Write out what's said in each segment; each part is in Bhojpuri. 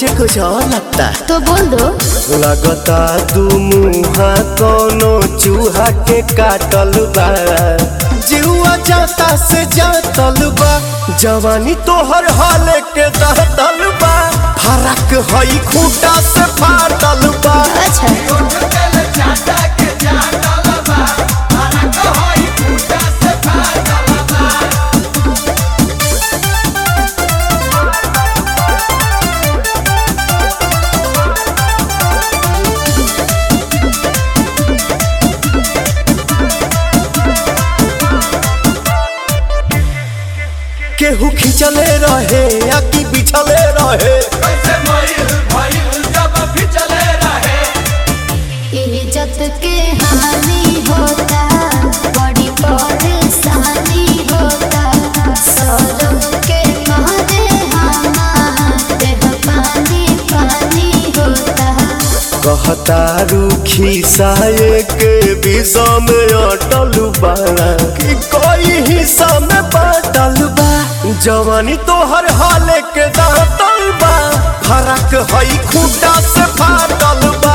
मुझे कुछ और लगता तो बोल दो लगता तू मुहा कोनो चूहा के काटल बा जीवा जाता से जातल बा जवानी तोहर हाल के दहतल बा फरक हई खूटा से फाटल बा अच्छा केहू खिंचले रहे या कि बिछले रहे इज्जत के हानि होता बड़ी परेशानी होता सौरव के मारे हमारे पानी पानी होता कहता रूखी साये के विषा में अटल बा कि कोई हिस्सा में बाटल बा जवानी तोहर हाल के दातल बा फरक हई खूटा से फाटल बा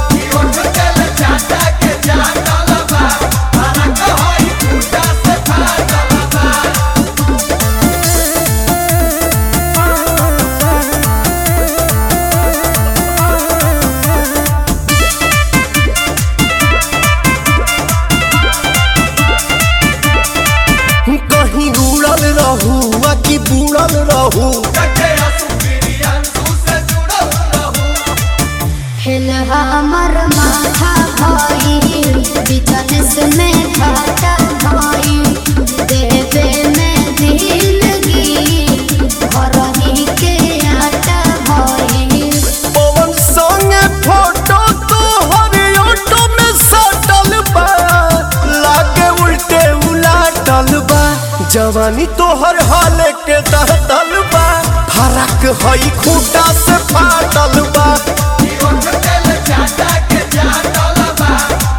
कहीं उड़ल रहू आ कि बुड़ल रहू हिल हमर माथा भाई बिजनेस में घाटा भाई देवे में दिलगी घर ही के आटा भाई पवन संगे फोटो तोहर ऑटो में सटल बा लागे उल्टे उलाटल बा जवानी तोहर हाल के दहतल बा फरक हई खूटा से फाटल बा चाटा के चाटल बा